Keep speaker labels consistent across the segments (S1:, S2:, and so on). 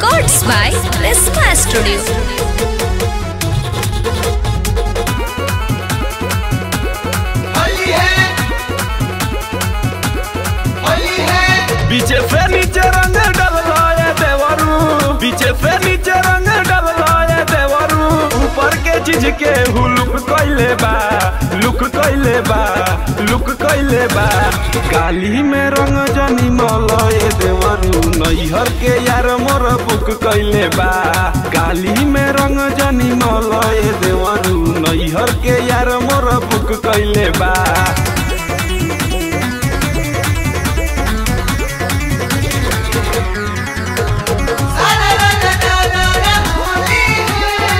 S1: Records by Prisma Studio.
S2: Holi है होली है
S3: पीछे से नीचे रंग डलवाए देवरू पीछे से नीचे रंग डलवाए देवरू ऊपर के चीज के हुलुक कइले बा लुक कइले बा लुक कइले बा काली में रंग जनी मलए देवरू नैहर के यार मोर बुक कइले बा काली में रंग जनी मलए देवरू नैहर के यार मोर बुक कइले बा
S2: सारा रंग डाला होली है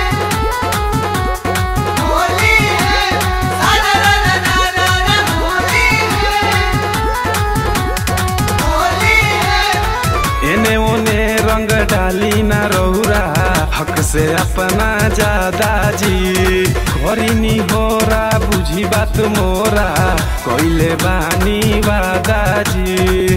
S2: होली है सारा रंग डाला होली है होली है
S3: एने ओने रंग डाली ना रौरा हक से अपना जादा जी करीनी होरा बुझी बात मोरा कोइले बानी वादा जी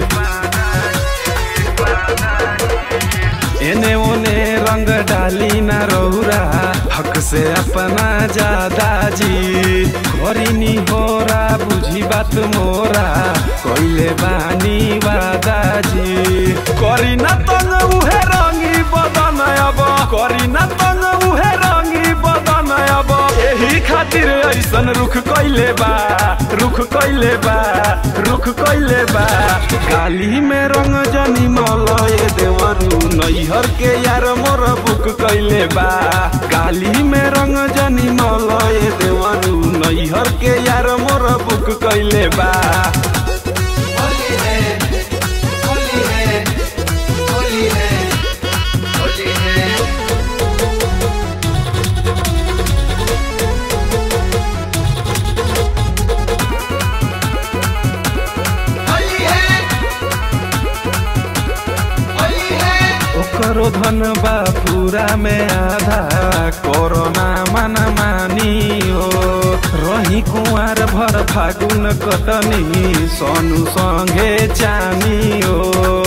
S3: एने ओने रंग डाली ना रौरा हक से अपना जादा जी करीनी होरा बुझी बात मोरा कोइले बानी वादा जी करी ना तंग उहे रंगी बदन अब करी ना तंग उहे रंगी बदन अब एही खातिर ऐसन रुख कइले बा रुख कइले बा रुख कइले बा काली में रंग जनी मलए देवरू नैहर के यार मोर बुक कइले बा काली में रंग जनी मलए देवरू नैहर के यार मोर बुक कइले बा
S2: होली है होली है होली है होली है होली है होली है
S3: ओकरो धन बा पूरा में आधा कोरोना मन मानी हो रही कुंवर भर फागुन कटनी सोनू संगे चानी हो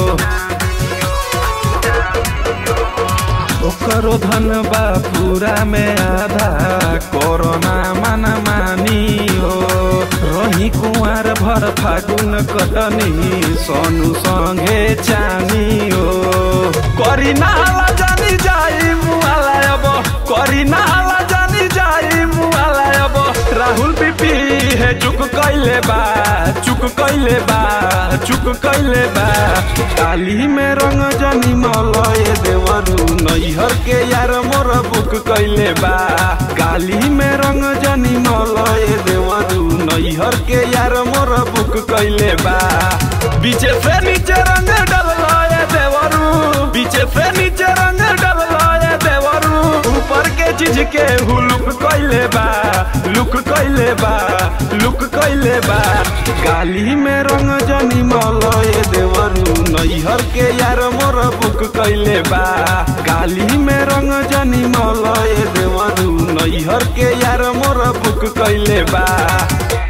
S3: ओकरो धन बा पूरा में आधा कोरोना मन मानी हो रही कुंवर भर फागुन कटनी सोनू संगे चानी हो करी नाला जानी जाई मुआला अब करी नाला जानी जाई मुआला अब राहुल बीपी है चुक कइले बा चुक कइले बा चुक कइले बा काली में रंग जनी मलए देवरू नैहर के यार मोर बुक कइले बा काली में रंग जनी मलए देवरू नैहर के यार मोर बुक कइले बा बीचे से नीचे रंग डलवाए देवरू बीचे से नीचे रंग डलवाए देवरू ऊपर के चीज के हुलुक कइले बा लुक कइले बा लुक कइले बा काली में रंग जनी मलए देवरू नैहर के यार मोर बुक कइले बा काली में रंग जनी मलए देवरू नैहर के यार मोर बुक कइले बा